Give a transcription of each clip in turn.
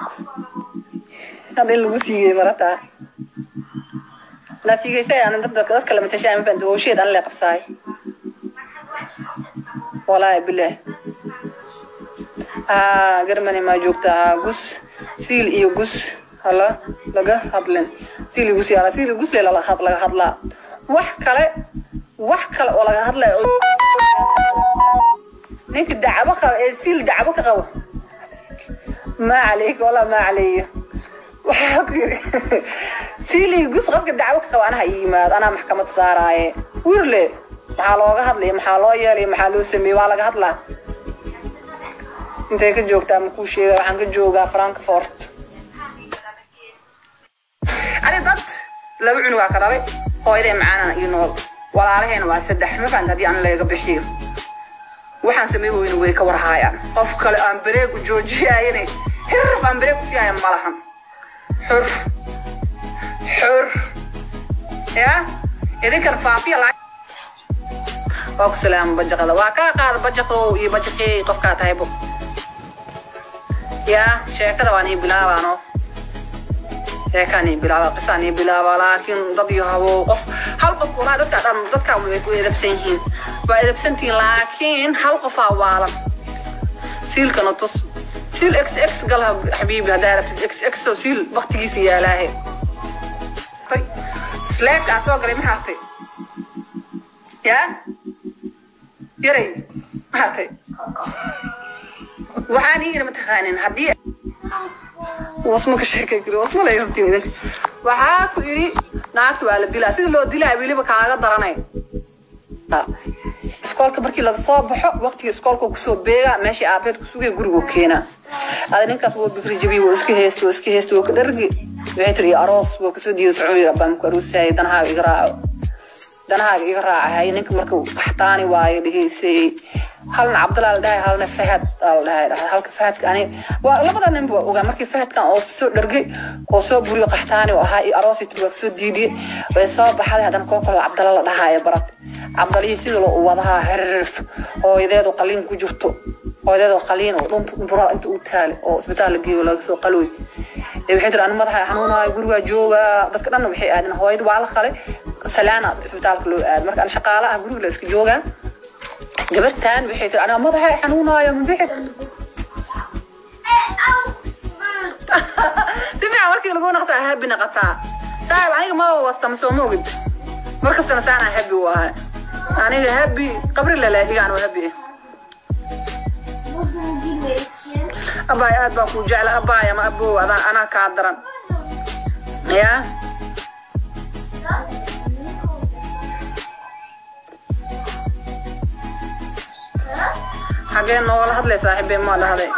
hadda in lagu siiyey marataa la siigaysay aan dad dad kale matashaa ma fahamta howsheed aan le qabsaay walaahi bilaah haa garmani maa joogta haa gus siil iyo gus hala laga hadlin siil iyo gus yaala siil iyo gus le lala had laga hadlaa wax kale wax kale oo laga hadlaya oo ninka dacbo qaba ee siil dacbo ka qabo maa caleyka walaa maa caleeya waxaa ku yiri siil iyo gus qofka dacwo ka qaba anaha ii yimaado anaa maxkamad saaraaye wirle maxaa looga hadlaya maxaa loo yeelaya maxaa loo sameeyey waa laga hadlaa intay ka joogtaa ma kuu sheega waxaan ka joogaa frankfort ani dad laba cunugaa ka dhalay hooyaday macaanana ii nool walaalaheena waa saddex ma fahanta haddii aan laga bixiyo waxaan samey weyne way ka warhaayaan qof kale aan bareeg u joojiyayane hirf aan bareeg u siiyaya ma lahan xur xur ya idinkan faafiya la waa ku salaama bajaqada waa kaa qaada bajaqow iyo bajaqeey qofkaa tahaybo ya sheekada waan ii bilaabaano sheekaan ii bilaaba qisaan ii bilaaba laakiin dad iyo habo qof hal qof walaa dadka dhan dadka way ku edabsan yihiin waa edabsantihiin laakiin hal qofaa waalan siilkana tus siil x x gal xabiibi haddaa rabtid x x oo siil waktigiisa yaalaahe hay sleefkaa soo galay ma hartay ya yaray ma hartay waxaan ii yiri mataqaanin haddii wasma ka sheekay kari wasma lay rabtiin idinka waxaa ku yidhi naagta waa la dilaa sida loo dilaa weliba kaaga daranay iskoolka markii laga soo baxo waqtiga iskoolka kusoo beegaa meeshii aabeed kusugay gurigu keenaa ada ninkaas waa bikri jabiy waa iska heesta waa iska heesta waa ka dhargi waxay tiri aroos waa kasoo diida socon rabaan ku aroosayay danahaaga iga raaco danahaaga iga raacahay ninka marka baxtaani waayo dhegeysay halna cabdalaa la dhahay halna fahad aa la dhahay halka fahadka ani waa labada nin waa ogaa markii fahadkan oo soo dhargay oo soo buriyo qaxtaani oo ahaa iyo aroosi tiri waa kasoo diidiyey way soo baxday haddana koo kaloo cabdala la dhahaayo barat cabdalihii sida loo wadahaa xirif hooyadeedu qaliin ku jirto hooyadeedu qaliin oo dhunta bura inta u taale oo isbitaal la geeyo laga soo qalooy waxay tiri ani madaxa xanuunayo gurigaa joogaa dadka dhanna waxay aadeen hooyada waa la qalay salaana isbitaalka loo aad marka ani shaqaale ah guriga la iska joogaa gabartan waxay tiri anaa madaxa xanuunaayo mabixid si fiican markii lagu naqtaa habi naqataa saaib aniga ma wastama soo ma ogid markastana saanaa habi u ahay aniga habi qabri laleedigaan oo habi abaay aad baa kuu jecla abaay ama abow adaan anaa kaa daran yaa xagee noogala hadlay saaxiibee maa dhahday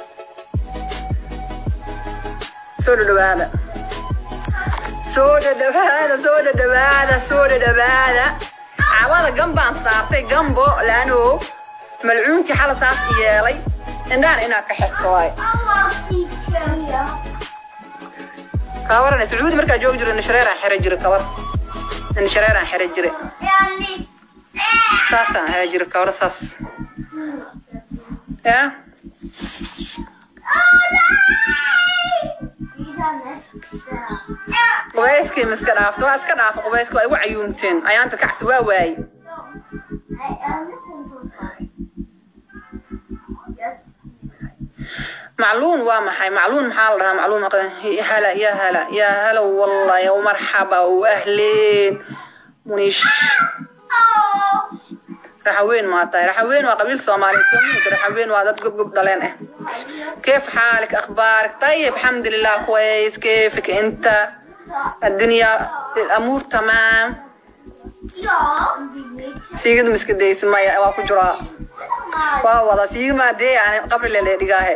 soo dhadhawaada soo dhadhawaada soo dhadhawaada soo dhadhawaada cawada gambaan saartay gambo laano malcuunkii xala saas yeelay indhahan inaad ka xirto waay kabarana sacuudi markaa joogi jiro nishareeraan xira jira kabar nishareeraan xira jira saasaan xira jira kabar saas ya qubayskii ma iska dhaafto waa iska dhaafa qubayska waa igu cayuumteen ayaanta kacsi waa waaye macluun waa maxay macluun maxaa la dhahaa macluun hala ya hala ya hala wallah ya marxaba wahleen muniish raxaweyn maa tahay raxaweyn waa qabiil soomaaliyeed soo mid raxaweyn waa dad gobgob dhaleen ah كيف حالك اخبارك طيب الحمد لله كويس كيفك انت الدنيا الامور تمام سيجد مسكديس ما waa ku jiraa waa wada siig maadee yani qabri lele dhigaahe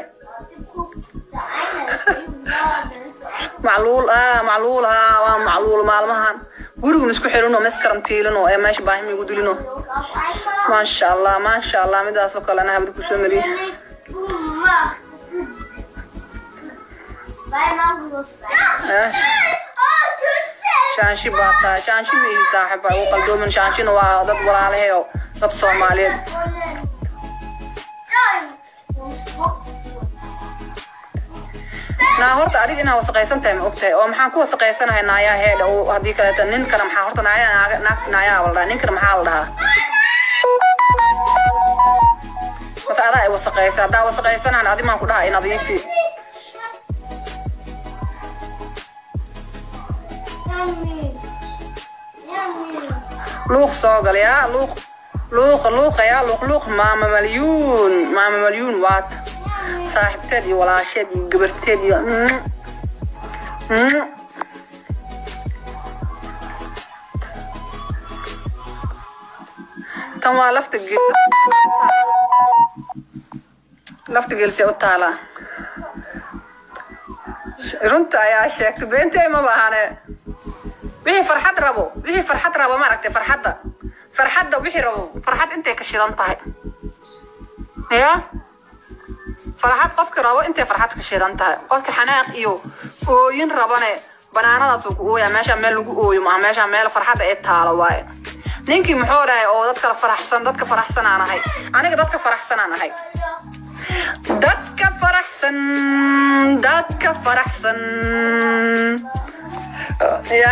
macluul ah macluul ha waa macluul maalmahan gurigun isku xirino mes karantiilino ee meesha baahimi igu dilino maasha allah maasha allah midaasoo kale ana habda kusoo mariye shaanshi baa tahay shaanshi mii saaxiba ugu qaldoomin shaanshina waa dad walaalaheyo dad soomaaliyeed naa horta adiga inaa wasaqaysan tahay ma ogtahay oo maxaan ku wasaqaysanahay naayaa heedha oo haddii kaleeta ninkana maxaa horta naayaa naaga naag naayaa la dhahaa ninkana maxaa la dhahaa mase adaa ay wasaqaysa haddaa wasaqaysanahan adi maan ku dhaha nadiifi luuq soo gal yaa luuq luuqa luuqa yaa luuq luuq maama malyuun maama malyuun waata saaxiibteed iyo walaasheed iyo gabarteed iyo mm, mm. tan waa lafta geel lafta geelse u taalaa runta ayaa sheegtay beentay ma baahane wixii farxad rabo wixii farxad rabo maaragtay farxadda farxadda wixii rabo farxad intay ka shidan tahay ya farxad qofki rabo intay farxad ka shidan tahay qofka xanaaq iyo ooyin rabane banaanadaasuu ku ooyaa meeshaa meel lagu ooyo maaha meeshaa meel farxadda ee taalo waaye ninkii muxuu dhahay oo dadka faraxsan dadka faraxsanaan ahay aniga dadka faraxsanaan ahay dadka faraxsan dadka faraxsan ya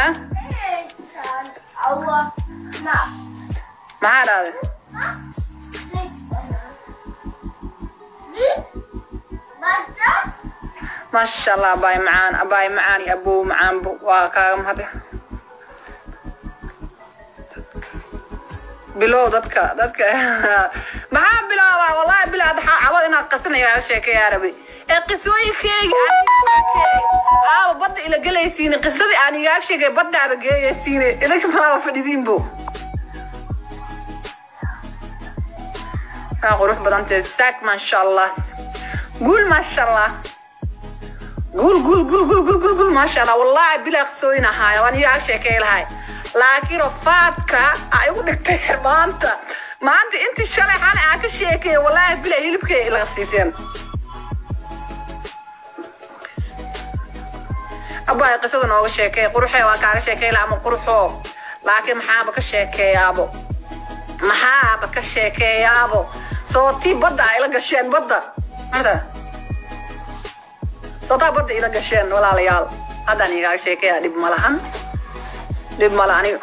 maxaa dhahday maasha allah abaay macaan abaay macaan iyo abow macaanbo waa kaaga mahade bilow dadka dadka maxaa bilaabaa wallahi bilaa daxaa cabad inaad qasanaya waxaa sheekeeyaa rabi ee qisooyinkeyga aaba badda ila gelaysiine qisadii aan igaag sheegay baddaaba geeyaysiine idinka maaba fadhidiinbo aa qurux badantee saak maasha allah guul maasha allah guul guul guul guul guul guul guul maasha allah wallahi bilaa qisooyin ahaaya waan igaag sheekey lahay laakiin rafaadka ay ugu dhigtay maanta maanta intii shalay xalay aan ka sheekay wallaahi bila hilibkay laga siiseen abbaay qisada nooga sheekay quruxee waan kaaga sheekay la ama quruxoo laakiin maxaaba ka sheekeeyaabo maxaaba ka sheekeeyaabo soo tii badda ay la gasheen badda mada soo taa badda ila gasheen walaalayaal haddaan igaaga sheekaya dhib ma lahan dhib male aniga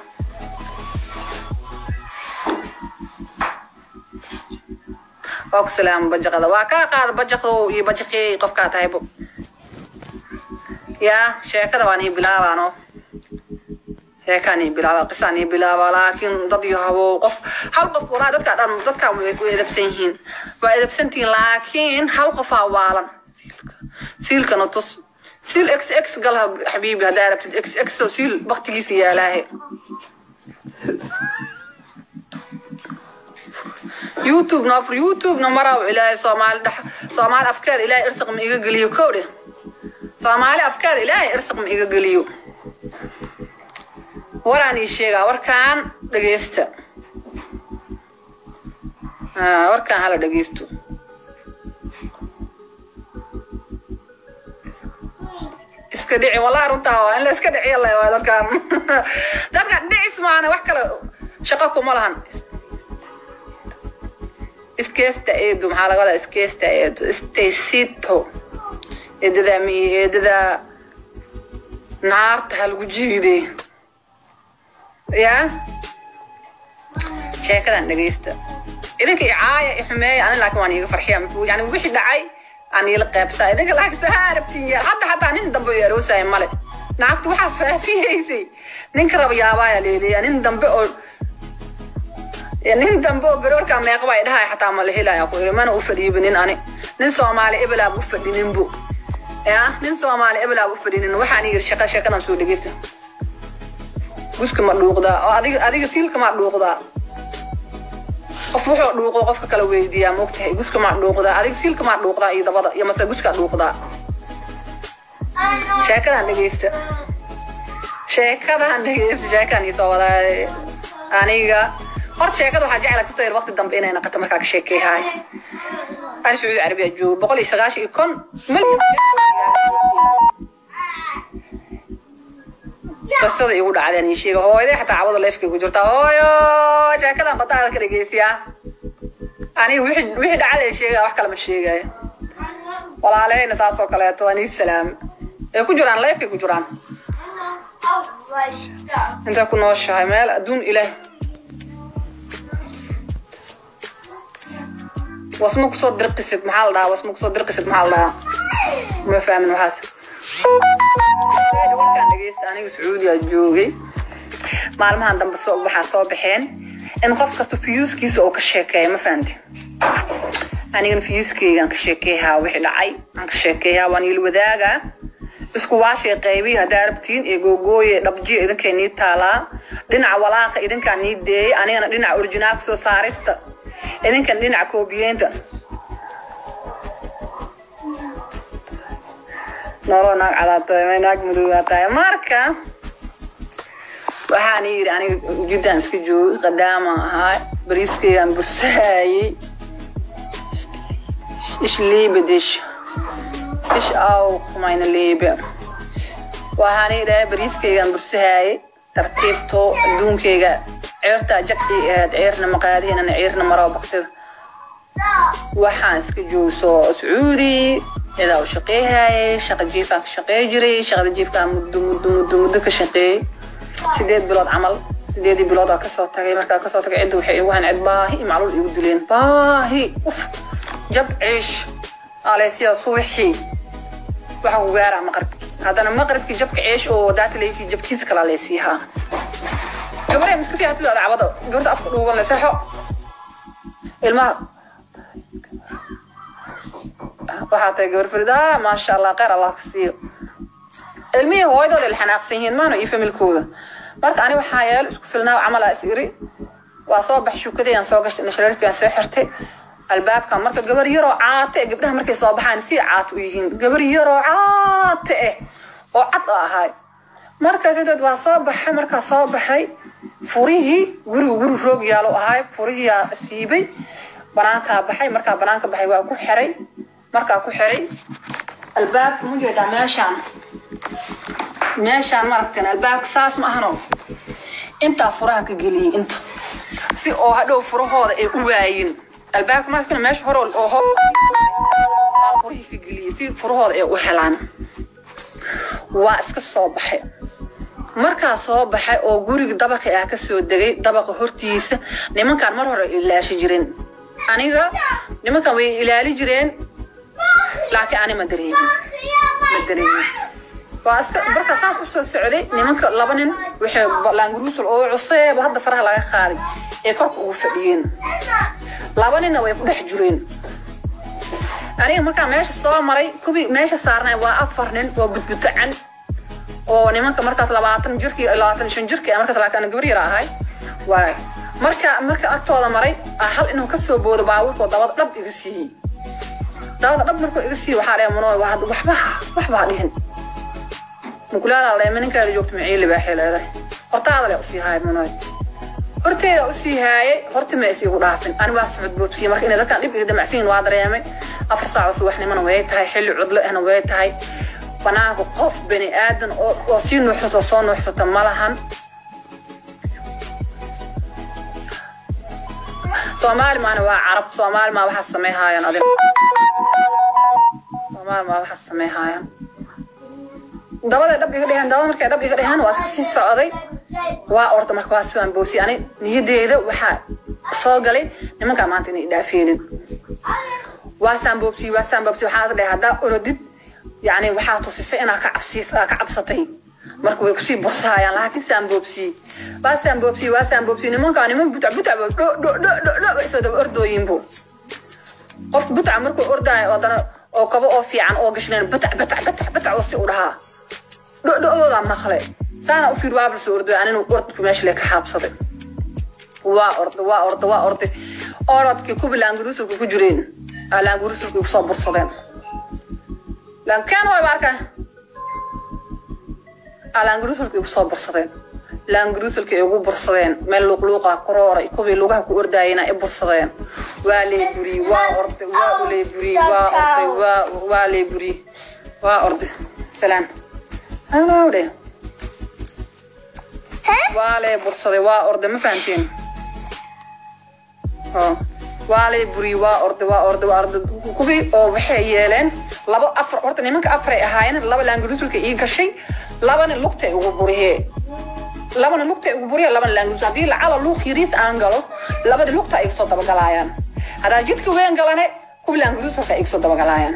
waa ku salaama bajaqada waa kaa qaada bajaqdow iyo bajaqii qofkaa tahaybo yaa sheekada waan ii bilaabaano sheekaan ii bilaaba qisaan ii bilaaba laakiin dad iyo habow qof hal qof walaa dadka dhan dadkaa way edabsan yihiin waa edabsantihiin laakiin hal qofaa waalan siilkana tus siil x x gal xabiibi haddaa rabtid x x oo siil baktigiisa yaalaahe youtube na afur youtube na maraw ilaahay soomaali dhex soomaali afkeeda ilaahay irsiq ma iga geliyo kow dheh soomaali afkeeda ilaahay irsiq ma iga geliyo waraan ii sheegaa warkaan dhegeysta warkaan hala dhegeysto iska dhici wallahi runtaa waa in la iska dhiciya le waa dadkan dadkan dhicis maana wax kale shaqo kuma lahan iskeesta eedu maxaa laga wadaa iskeesta eedu stacito eedada mi eedada naarta ha lagu jiiday yaa sheekadan dhegeysta idinka icaaya i xumeeya ani laakiin waan iiga farxiya yani wixii dhacay aan iila qaybsaa idinka laakiin sahaa rabtiin yaal hadda hataa nin dambe oo aroosaya male naagtu waxaas faafiyaysay ninka raba yaabaaya leeleeya nin dambe oo nin dambe oo beroorka meeqaba ay dhahay xataa ma la helaya ku iri mana u fadhiiba nin ani nin soomaali ebelaab u fadhininbu ya nin soomaali ebelaab u fadhinin waxaan yiri shaqa shaqadan soo dhegeysta guska ma dhuuqdaa oo adiga adiga siilka ma dhuuqdaa qof wuxuu dhuuqo qofka kala weydiiyaa maogtahay guska maa dhuuqdaa adiga siilka maa dhuuqdaa iyo dabada iyo mase guska dhuuqdaa sheekadan dhegeysta sheekadan dhegeysta sheekadan iisoo wadaa aniga horta sheekada waxaa jecla kastoo yar waqti dambe inay naqato markaa ka sheekeeyahay aan sacuudi carabiya joogo boqol iyo sagaashan iyo kon milyan qisada igu dhacdeen ii sheega hooyaday xataa cabada leefkay ku jirtaa hooyo sheekadan qadaada ka dhegeysiyaa aniga wixii wixii dhaca lee sheegaa wax kale ma sheegaayo walaalehayna saasoo kaleeto waa nii salaam ay ku jiraan leefkay ku jiraan intay ku nooshahay meel adduun ilaah wasma kusoo dirqisid maxaa la dhahaa wasma kusoo dirqisid maxaa la dhahaa ma fahmin waxaas warkaan dhegeysta aniga sacuudiya joogay maalmahan dambe soo waxaa soo baxeen in qof kasta fiyuuskiisa oo ka sheekeeya ma fahanti anigana fiyuuskeygaan ka sheekeeyaa wixii dhacay aan ka sheekeeyaa waan iil wadaagaa isku waashay qaybiyi haddaa rabtiin ee googooye dhabjiya idinkay nii taalaa dhinaca walaaqa idinkaa nii deeyay anigana dhinaca orijinaalka soo saarista idinkan dhinaca koobiyeynta noloo naag cadaatahay naag madowaa tahay marka waxaan yidhi aniga jiddan iska joogay qadaama ahaa bariiskeygaan bursaayey ish liibe dish ish aw kumayna liibe waxaan yidhahay bariiskeygaan bursahaayey tartiibto adduunkeyga ceertaa jaqii ahayd ceerna maqaadihinana ceerna maroo baksida waxaan iska joogay soo sacuudi cidaa u shaqeehaayay shaqa jiifaan ka shaqeey jiray shaqada jiifkaan muddo muddo muddo muddo ka shaqeeyey sideed bilood camal sideedii bilood aa kasoo tagay markaa kasoo tagay cidda waxay igu hayn cid baahi macluul igu dileen baahi uf jab ciish aleysiya suwixii waxa ku gaaraa maqribki haddana maqribkii jabka ciish oo daataleykii jabkiisa kala aleysiyahaa gabaree miska sii hatida dacwada gabarta afka dhuuban le sexo ilmaha waxaa tahay gabar farida maasha allah kheyr allah ka siiyo ilmihii hooyadooda la xanaaqsan yihiin maano iyo familkooda marka ani waxaa yeel isku filnaa camalaa is iri waa soo bax shukadayaan soo gashtay nashareerkiaan soo xirtay albaabka marka gabar yaroo caate eh gabdhaha markay soo baxaan si caat u yihiin gabar yaroo caate eh oo cad a ahay markaas intood waa soo baxay markaa soo baxay furihii gurigu guri roog yaalo ahay furihiyaa siibay banaankaa baxay markaa banaanka baxay waa ku xiray markaa ku xiray albaabka ma jeedaa meeshaan meeshaan maaragteen albaabka saas ma ahano intaa furaha ka geliyey inta si oo hadhow furahooda ay u waayin albaabka markana meesha hore oo hor furihii ka geliyey si furahooda ay u helaan waa iska soo baxay markaa soo baxay oo guriga dabaqi ah kasoo degay dabaqa hortiisa nimankaan mar hore ilaashi jireen aniga nimankan way ilaali jireen laakiin ani ma dareemin ma dareemin waa iska markaa saas u soo socday nimanka laba nin waxay laanguruusul oo cuseeba hadda faraha laga qaaday ee korka ugu fadhiyeen laba ninna way ku dhex jireen aniga markaa meesha soo maray kubii meesha saarnay waa afar nin oo budbutacan oo nimanka markaas labaatan jirkii labaatan shan jirkii markaas laakiin gabar yar ahay waay marka marka agtooda maray hal inuu kasoo boodo baabuurkoo dabada dhab iga siiyey dabada dhab markuu iga siiyey waxaa dhaya muno waxba waxba ha dhihin mukulaala leema ninkaada joogta maciili baaxay leedahay hortaada le usii haaya munoy horteeda usii haayay horta ma is igu dhaafin ani waa socod boobsiye marka inay dadkan dhib iga damacsiin waa dareemay afar saaco subaxnimona way tahay xilli cudlo ahna way tahay banaanka qof bani aadan oo sii nuuxsato soo nuuxsata ma lahan soomaali maana waa carab soomaali maa waxaa samayhaayaan adin soomaali maa waxaa samayhaayaan dabaday dhab iga dheheen dabada markay dhab iga dheheen waa iska sii socday waa orda marka waa suwaan boobsi ani niyadeeda waxaa soo galay nimankaa maanta inay dhaafeenin waa saan boobsi waa saan boobsi waxaa dhahay haddaa orodid yani waxaa tusisay inaa ka cabsiis ka cabsatay marka way kusii bursaayaan laakiin saan boobsi waa saan boobsi waa saan boobsi nimankaa niman butac butac dho dho dho dho dho way soo daba ordooyinbu qof butac markuu ordaayo haddana oo kabo oo fiican oo gashnayn batac batac batac batac oo si u dhahaa dhodhodoodaa maqle saana u fiir waabla soo orday aninu ordku meesha lee ka xaabsaday waa orday waa orday waa orday orodkii kubi laangurusulka ku jireen laangurusulka igu soo bursadeen lankeen way baarka laangurusulka igu soo bursadeen laangurusulka igu bursadeen meel luuqluuqa ku rooray kubii lugaha ku ordaayena i bursadeen waa lee buri waa orday waa ulee buri waa orday waa waa lee buri waa orday salaan hawdhe waa lee bursaday waa orday ma fahanteen waa lee buri waa orday waa orday waa orday kubii oo waxay yeeleen laba afar horta nimanka afaray ahaayeen laba laangaruusulka ii gashay labana lugtay ugu burihee labana lugtay ugu buriya labana laangaruusul haddii lacala luuq yariis aan galo labada lugta ay soo dabagalaayaan haddaan jidka weyn galane kuwa laangaruusulka ay soo dabagalaayaan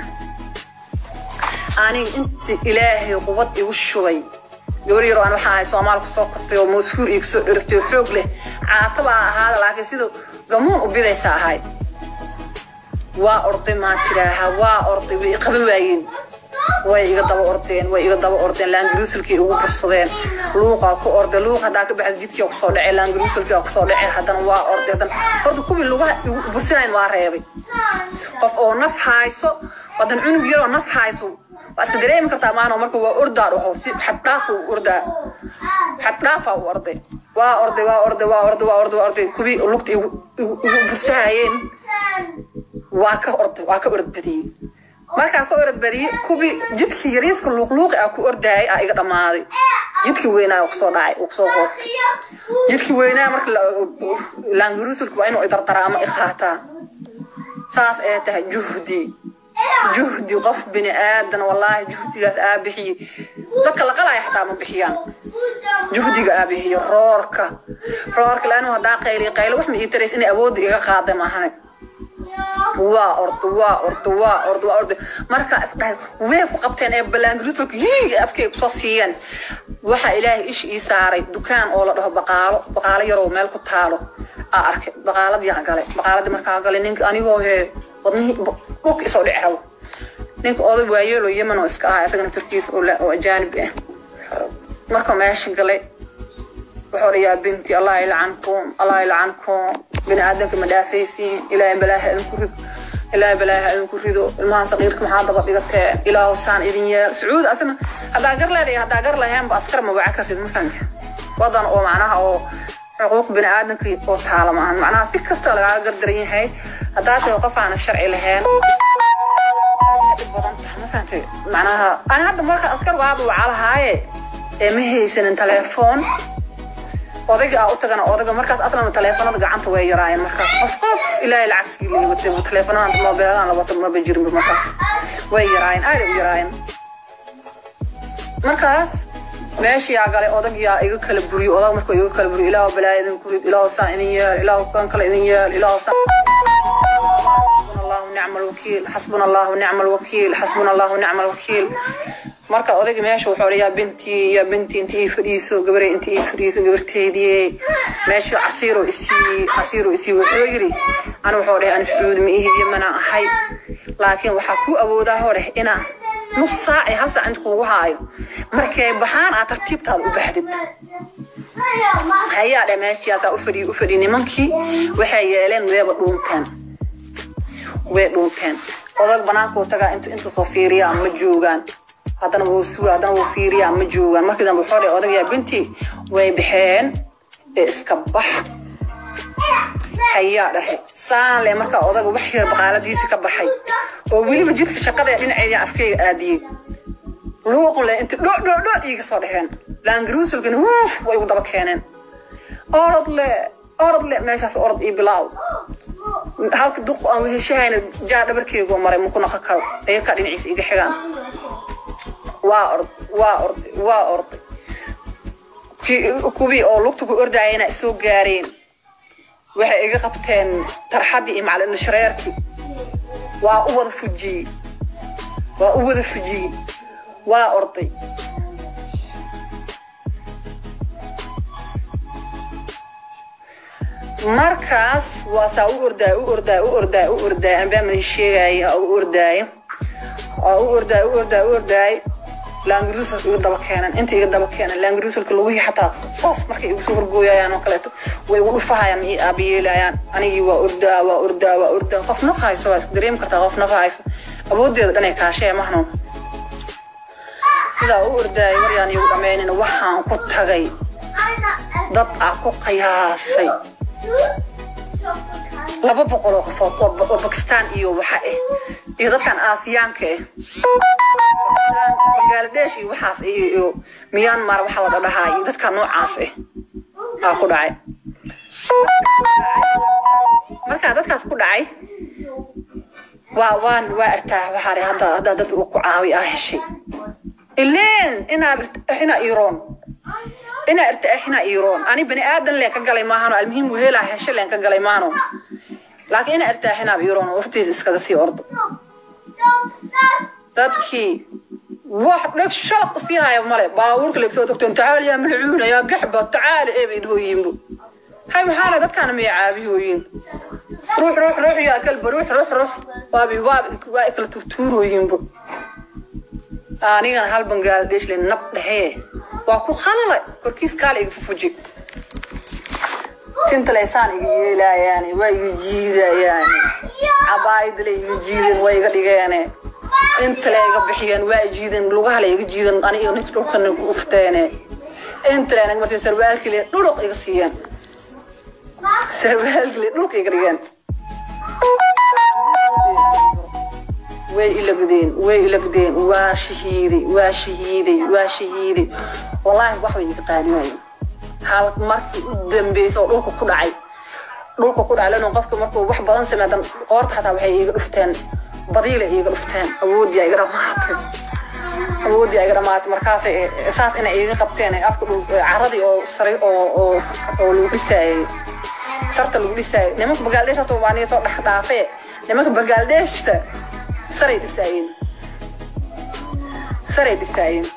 aniga inti ilaahay qubad igu shubay gabar yar aan waxaa ahay soomaal kusoo kortay oo masuur iga soo dhertay oo xoog leh caata baa ahaada laakiin sida gamuun u bidaysa ahay waa orday maa tiraaha waa orday way iqaba waayeen way iga daba ordeen way iga daba ordeen laangaruusulkii ugu bursadeen luuqaa ku orday luuq haddaa ka baxda jidkii kusoo dhacay laangaruusulkii kusoo dhacay haddana waa orday haddana horta kuwii lugaha igu bursanayn waa reebay qof oo naf hayso wadan cunug yaroo naf hayso waa iska dareemi kartaa maano marka waa ordaa dhaho si xaddhaaf u ordaa xaddhaafa u orday waa orday waa orday waa orday waa orday waa orday kuwii lugta igu igu igu bursahayeen waa ka orday waa ka orod badiyey markaa ka orod badiyey kuwii jidkii yariiska luuqluuqi ah ku ordaayay aa iga dhammaaday jidkii weynaa uu kusoo dhacay uu kusoo hoobtay jidkii weynaa marka laangaruusulka waa inuu idardaraa ama iqaataa saas ee tahay juhdi juhdi qof bini aadan wallaahi juhdigaas aa bixiyey dadka la qalaya xataa ma bixiyaan juhdiga aa bixiyo roorka roorka laanu haddaa qayliy qaylo wax ma ii tarays inay awoodda iga qaada maahane waa ordo waa ordo waa ordo waa ordo markaa isdhahay way ku qabteen ee balaangirutulka yii afkay kusoo siiyeen waxaa ilaahay ish ii saaray dukaan oo la dhaho baqaalo baqaalo yaroo meel ku taalo aa arkay baqaaladii aan galay baqaaladii markaa galay ninka anigoo hee wadnihii dhulka isoo dhici rabo ninka oday waayeelo yemen oo iska ahaa isagana turkiis oo ajaanib ah marka meesha galay wuxuu dhayaa binti allah ilcankum allah ilcankum bini aadamka ma dhaafaysiin ilaahay balaaha idinku rido ilaahay balaaha idinku rido ilmahan saqiirka maxaa daba dhigatee ilaahu saan idin yeel sacuud asna haddaa gar leedahay haddaa gar laheenba askar ma waca kartid ma fahamti wadan oo macnaha oo xuquuq bini aadamka oo taala maahan macnaha si kastoo lagaaga gardaran yahay haddaa tahay qof aana sharci lahayn macnaha ani hadda marka askar waaba wacaa lahaaye ee ma haysanin telefoon odayga aa u tagana odayga markaas aslan teleefanada gacanta way yaraayeen markaas qof qof ilaahay lacagsigii liga watay teleefanadan moobeeladan la wato maba jirinba markaas way yaraayeen aaday u yaraayeen markaas meeshiyaa galay odagyaa iga kala buriyo odag markuu iga kala buriyo ilaahu balaa idin kurid ilaahu saan idin yeel ilaahu kan kale idin yeel ilaahu saan الله ونعم الوكيل حسبنا الله ونعم الوكيل حسبنا الله ونعم الوكيل marka odayga meesha wuxuu odhayaa bintii ya bintii inta ii fadhiiso gabaray inta ii fadhiiso gabarteedii meesha casiiro isii casiiro isii wuxuu yiri ana wuxuu dhahay ana sacuudi ma ihi yamana ahay laakiin waxaa ku awoodaa hore inaa nus saac iyo hal saac inta kuugu haayo markay baxaan aad tartiibtaada u baxdid hayaa dhe meeshiyaasaa u fadhiy u fadhiy nimankii waxay yeeleen weeba dhuunteen way dhuunteen odag banaanka uu tagaa inta inta soo fiiriyaa ma joogaan haddana wuu suga haddana wuu fiiriyaa ma joogaan markii dambe wuxuu dhahay odagayaa binti way baxeen ee iska bax hayaa dhahay saan le markaa odaga wax yar baqaaladiisii ka baxay oo weliba jidka shaqada ee dhinaceeda afkayga aadiyey luuq le inta dho dho dho iiga soo dhexeen laangaruusulkana wuuf way ugu daba keeneen orod le orod le meeshaas orod ii bilaaw halka duq aan weheshahayna jaa dhabarkeygoo maray muku naqa karo ayakaa dhinaciisa iga xigaan waa ord waa orday waa orday kuwii oo lugta ku ordaayana soo gaareen waxay iga qabteen tarxaddii iyo macalin shareerkii waa u wada fujiyey waa u wada fujiyey waa orday markaas waa saa u ordaay u ordaay u ordaay u ordaay anbaa madin sheegaya u ordaay oo u ordaay u ordaay u ordaay laangaruusalka iga daba keenan inta iga daba keenan laangaruusalka lugihii xataa saas markay igu soo horgooyayaan oo kaleeto way igu dhufahayaan ma ii aabayeelayaan anigii waa ordaa waa ordaa waa ordaa qof naf hayso waa isku dareemi kartaa qof naf hayso awooddeeda dhanay kaashee mahno sidaa u ordaay waryaan igu dhammaynina waxaan ku tagay dad ah ku qiyaasay laba boqol oo qofood oo bakistaan iyo waxa ah iyo dadkan aasiyaanka ah bangladesh iyo waxaas iyo myanmar waxa la dhadhahaa iyo dadka noocaas ah aa ku dhacay markaa dadkaas ku dhacay waa waan waa irtaa waxaa hadda hadda dad uu ku caawi ah heshay ileen inaa inaa iroon inaa irta inaa iroon ani bani aadan leen ka galay maahano almuhiim wehelaa heshe leen ka galay maahano laakiin inaa irtaa inaa iroon hortiisa iskaga sii ordo dadkii wax dheg shalaq usii haya male baabuurka legsoo togteen tacaal yaa malcuuna yaa gaxba tacaali ee bay dhahooyiinbu hay maxaana dadkaana miyay caabihooyin ruux ruux ruux yaa kalba ruux ruux ruux waabi waabi waa kala tuurtuurooyinbu anigana hal bangladesh le nab dhehee waa ku khalalay korkiis kaala iga fufuji tinta leysaan iga yeelayaane waa iga jiidayaane cabaayadle iga jiideen waa iga dhigeene inta le iga bixiyeen waa jiideen lugaha le iga jiideen aniga ninka dhulkana ku ufteene inta le naga martay sarwaalkii le dhuluq iga siiyeen sarwaalkii le dhulka iga dhigeen way ilagdeen way ilagdeen waa shahiiday waa shahiiday waa shahiiday wallaahi wax bay iga qaadinayo hal markii u dambeysay oo dhulka ku dhacay dhulka ku dhacay lano qofka markuu wax badan sameedan qoorta xataa waxay iiga dhufteen badiile iiga dhufteen awoodii iga dhamaatay awoodii iga dhamaatay markaasay saas inay iiga qabteen afka caradii oo sare oo oo oo lagu dhisaayay sarta lagu dhisaayay nimanka bagaaldeesh horta waa niga soo dhex dhaafee nimanka bagaaldeeshta saray dhisaayeen saray dhisaayeen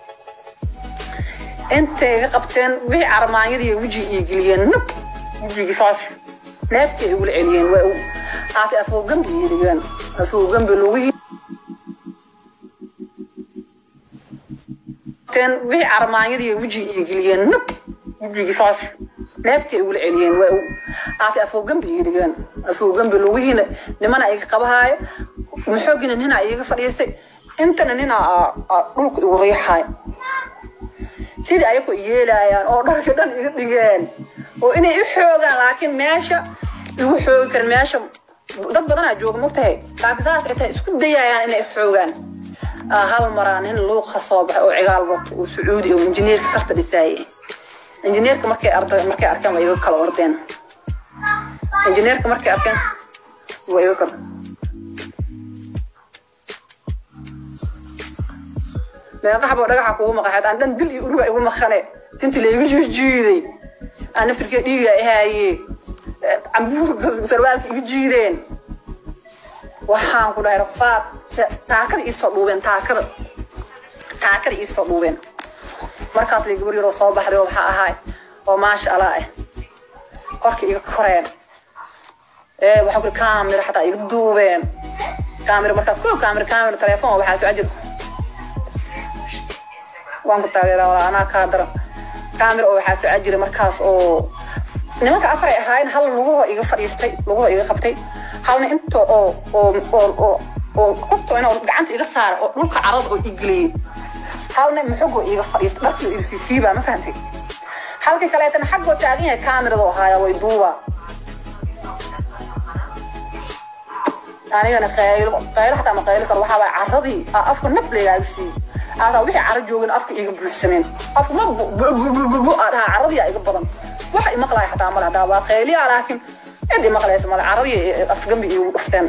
intay iga qabteen wixii carmaanyadii wejiga ii geliyeen nab wejigii saas neeftii ay igula celiyeen waa aase afoogambi ii dhigeen afoogambi lugihii wixii carmaanyadii wejiga ii geliyeen nab wejigii saas neeftii ay igula celiyeen waa aase afoogambi ii dhigeen afoogambi lugihiina nimana iga qabahaayo maxoogina ninaa iiga fadhiistay intana ninaa dhulka igu riixaay sidii ayaku yeelayaan oo dharka dhan iga dhigeen oo inay i xoogaan laakiin meesha igu xoogi karin meesha dad badanaa jooga mogtahay laakiin saas ay tahay isku dayayaan inay xoogaan hal maraa nin luuqa soo baxay oo cigaal wato oo sacuudi oo injineerka sarta dhisaayay injineerka markay arda markay arkeen waa iga kala ordeen injineerka markay arkeen waa iga kala meeqaxboo dhagaxa kugu maqaxeed aan dhan dil iyo uruga igu maqane tinti laygu jiijiiday aan naftirkee dhiiga ihaaye cambuurka sarwaalka igu jiideen waxaan ku dhahay rafaad taakada iisoo dhuubeen taakada taakada iisoo dhuubeen markaas lay gabar yaroo soo baxday oo waxaa ahaay oo maasha allah ah korka iga koreen waxaan kuri kaamira xataa iga duubeen kaamira markaas ko kaamira kaamira telefoon waxaa soo jir waan ku taageeraa walaa anaa kaa daran kaamira oo waxaa socon jiray markaas oo nimanka afar ay ahaayeen hal luguhoo iga fadhiistay luguhoo iga qabtay halna inta oo oo oo oo oo qubto inuu gacanta iga saara oo dhulka carada oo igeliyey halna muxugoo iga fadhiistay dharkii iga siisiibaa ma fahantay halkii kaleetana xaggoo taagan yahay kaamirada oo haaya way duubaa anigana qaylo qaylo xataa ma qaylo karo waxaa waay caradii afka nab leegaaga siiyey aadaa wixii caro joogin afka iga buuxsameen afka ma bu aa dhahaa caradii iga badan waxa imaqlaya xataa male hadaa waa qayliyaa laakiin cid imaqlaysa male caradii afgambi igu dhufteen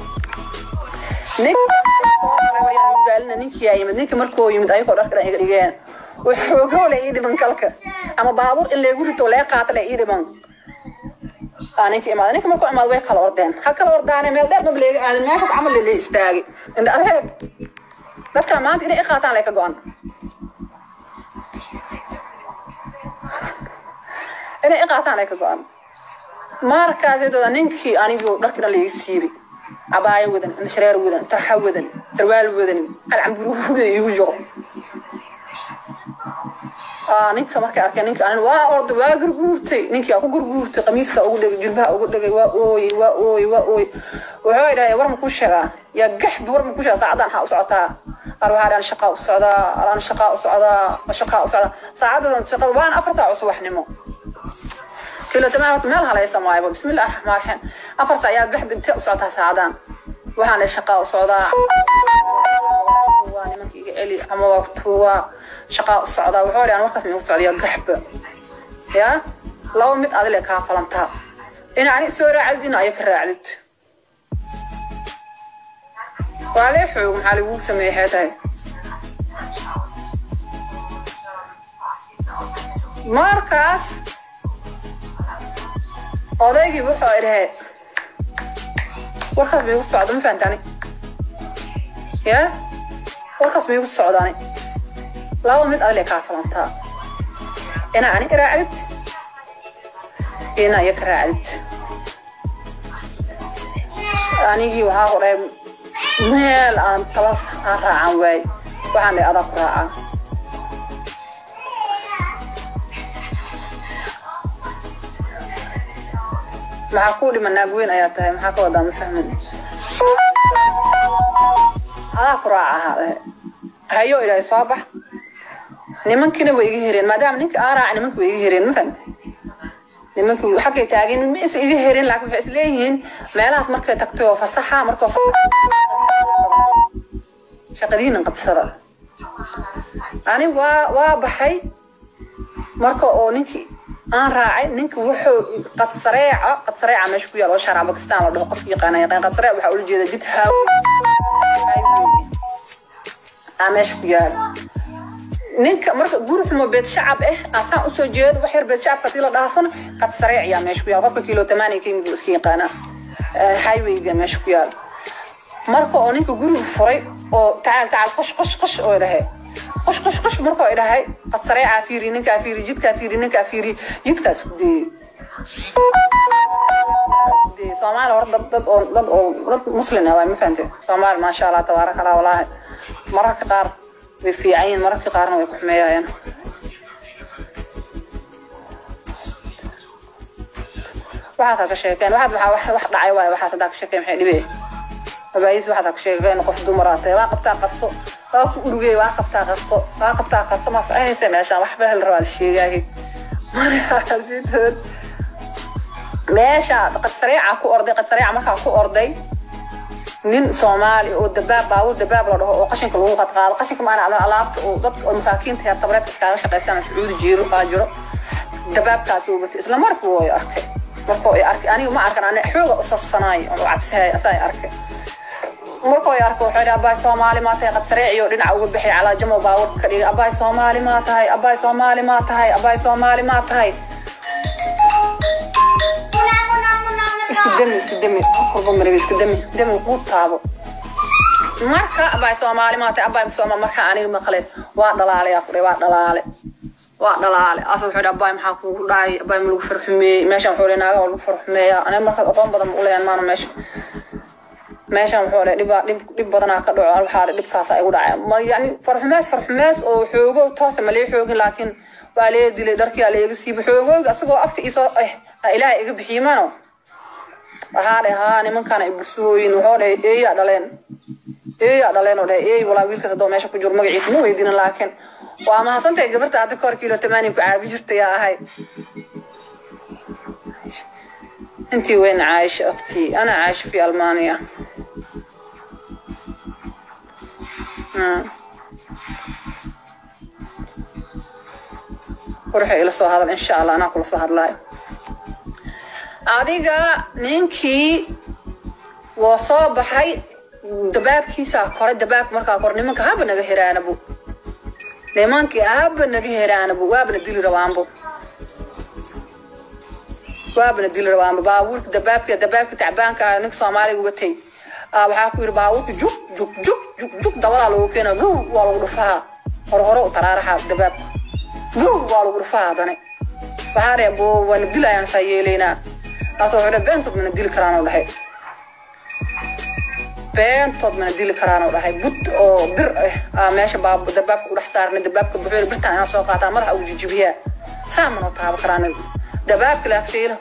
gaalina ninkii yaa yimid ninkii markuu yimid ayagoo dharka dhan iga dhigeen waxoogoo le ii dhiman kalka ama baabuur in leegu rito lee qaata le ii dhiman ninka imaada ninka markuu imaado way kala ordeen ha kala ordaane meel dheer maba leega aadin meeshaas camal le lee istaagay indha adeeg dadkan maanta inay i qaataan lay ka go-an inay i qaataan lay ka go-an markaaseedooda ninkii anigoo dharkii dhan layga siibay cabaayo wadan shareer wadan tarxa wadan sarwaal wadan alcamburuuda igu jiro ninka markay arkeen ninka anin waa orda waa gurguurtay ninkii aa ku gurguurtay qamiiska ugu dhegay jilbaha ugu dhegay waa ooyey waa ooyey waa ooyey wuxuu dhahay war ma ku sheegaa yaa gaxbi war ma ku sheegaa saacadan maxaa u socotaa qaar waxaa dhahan shaqaa u socdaa alaan shaqaa u socdaa shaqaa u socdaa saacadadan shaqada waana afar saac oo subaxnimo kilo tamaam meel halaysa maayba bismillahi raxmaan raxiim afar saac yaa gaxbi intee u socotaa saacadan waxaan dhahay shaqaa u socdaa waa nimanka iga celi ama waa tuugaa shaqaa u socdaa wuxuu dhahan warkaas miigu socda yaa gaxba yaa laba mid adile kaa falantaa in ani soo raacdid in aya ka raacdid waa lee xoog maxaa lagugu sameeyey xee tahay markaas odaygii wuxuu idhahe warkaas maigu socdo ma fahantani ya warkaas maigu socdaani laba mid adile kaa falantaa ina ani iraacdid ina iyo ka raacdid anigii waxaa ku dhahay meel aan talas aan raacan waay waxaan dhahay adaa ku raacaa maxaa kuu dhiman naag weyn ayaa tahay maxaa ka wadaa ma fahmin adaa ku raaca ahaa dhahe hayo ilaahay soo bax nimankiina way iga hereen maadaama ninka aan raaca nimanka way iga hereen ma fahamte nimanka xaggay taageen ma is iga herin laakiin waxay isleeyihiin meelahaas markay tagto oo fasaxa markoo shaqadiina qabsada ani waa waa baxay marka oo ninkii aan raacay ninka wuxuu qadsareeca qadsareeca meesha ku yaal oo shaarac bakistaan la dhaho qofka yaqaana yaqaan qadsareec waxaa ula jeeda jid haawi aa meesha ku yaal ninka marka guri xumo beed shacab ah asaan usoo jeedo wax yar beed shacabka hadii la dhaafana qad sareec yaa meesha ku yaal qofka kilo tamaaniya ka yimid iska yaqaanaa highwayga meesha ku yaal marka oo ninka guriga furay oo tacaal tacaal qosh qosh qosh oo dhahay qosh qosh qosh marka oo dhahay qad sareecaa fiiri ninkaa fiiri jidkaa fiiri ninkaa fiiri jidkaas ku deeyey soomaali hore dad dad oo dad oo dad muslin ah waay ma fahante soomaali maasha allah tabaaraka allah walaahi mararka qaar way fiican yihiin mararka qaarna way ku xumeeyayaan waxaad ka sheekeen waxaad waxaa wax wax dhacay waaye waxaad haddaa ka sheekeen maxay dhibee abaayis waxaad ka sheekeen qof dumar tahay waa qabtaa qaso waa ku urugey waa qabtaa qaso waa qabtaa qaso ma soconaysa meeshaan waxba hel rabaa la sheegaahay markaasitood meesha qad sareeca ku orday qad sareeca markaa ku orday nin soomaali oo dabaab baabuur dabaab la dhaho oo qashinka lagu qadqaado qashinka maana alaabta oo dadka oo masaakiinta heer tabreedka iskaaga shaqaysana sacuudi jiiro baa jiro dabaabkaas uu batay isla markuu way arkay markuu ay arkay aniga ma arkan ani xooga u sasanaay oo cabsahay asaa arkay markuu ay arkay wuxuu yidhi abaay soomaali maa tahay qad sareeciyo dhinaca uga bixay calaa jamo baabuurka ka dhigay abaay soomaali maa tahay abaay soomaali maa tahay abaay soomaali maa tahay isku demi isku demi qofba maraba isku demi demi kuu taabo marka abaay soomaali maata abaay sooma marka aniga maqle waa dhalaale yaa kudhay waa dhalaale waa dhalaale asa wuxuu yidhi abaay maxaa kuugu dhacay abaay ma lagu farxumeeyey meeshan wuxuu yidhi naaga waa lagu farxumeeyaa aniga markaas aqoon badan ma uleyan maana meesha meeshan wuxuu le dhib dhib dhib badanaa ka dhaco waxaa dhibkaasa igu dhacay ma yani farxumees farxumees oo xoogo toosa ma lee xoogin laakiin waa lee dilay dharkiyaa leega siiba xoogooga asagoo afka isoo eh ilaahay iga bixiyimano waxaa dhahay haa nimankaan ay bursooyin wuxuu dhahay eeyaa dhaleen eeyaa dhaleen oo dhahay eey walaa wiilkaas haddoo meesha ku jiro magaciisa ma weydiina laakiin waa mahadsantahay gabarta hadda kahor kiilo tamaaniya ku caabi jirta yaa ahay intii weyn caayisha aktii ana caayisha fi almaaniya qurxa ila soo hadal insha allah anaa kula soo hadlaayo adiga ninkii wuu soo baxay dabaabkiisaa koray dabaabka markaa kor nimanka haba naga heraanabu nimankii haba naga heraanabu waabana dili rabaanbu waabana dili rabaanbu baabuurka dabaabka dabaabka tacbaanka ninka soomaaliga watay waxaa ku yidhi baabuurka juk juk juk juk juk dabadaa loogu keena gow waa lagu dhufaha hore hore u taraaraxa dabaabka gow waa lagu dhufaha hadane waxaa dheh bo waana dilayaan saa yeelaynaa taasoo wuxuu dhahay beentood mana dili karaan oo dhahay beentood mana dili karaan oo dhahay bud oo bir ah meesha dabaabka u dhex saarnay dabaabka buxuur birtaan inaa soo qaataa madaxa ugu jijibiyaa saa manoo taabo karaan dabaabka laagsiila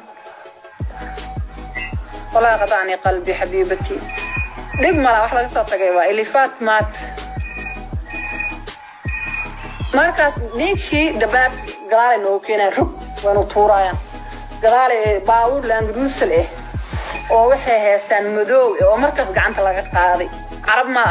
walaa qatacni qalbi xabiibati dhib mala wax laga soo tagay waa ilifaat maat markaas ninkii dabaab gadaale noogu keenaya rug waynu tuuraayaan gadaale baabuur laangaruusal ah oo waxay haystaan madoow oo markaas gacanta laga qaaday carab ma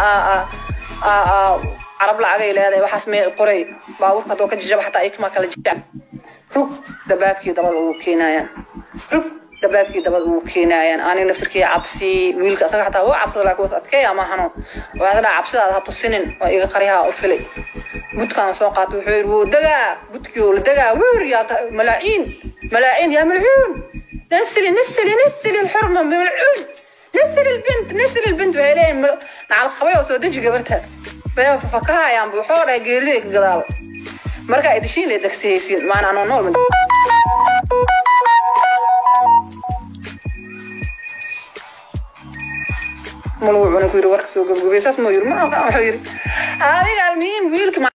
carab lacagay leedahay waxaas mee qoray baabuurka haddoo ka jajaba xataa ikma kala jijab rug dabaabkii dabada ugu keenayaan rug dabaabkii dabad ugu keenayaan aniga naftirkii cabsi wiilka asaga xataa waa cabsada laakiin was adkeeya ma hano waxaa dhaha cabsidaada ha tusinin oo iga qaryaha u filay budkaan soo qaatay wuxuu yidhi wuu dagaa budkii oo la dagaa weer yaa malaaciin malaaciin yaa malcuun نسلي نسلي نسلي الحرمة ملعون نسلي البنت نسلي البنت waxay leeyihin nacal qabay oo soo deji gabarta baa fafakahayaan buuxoora geerida ka gadaaba marka ay dishiin le dagsihaysiin maana anoo nool malagu cuna ku yiri warka soo gabgabay saas moo yiri ma wuxuu yiri adiga almuhiim wiilka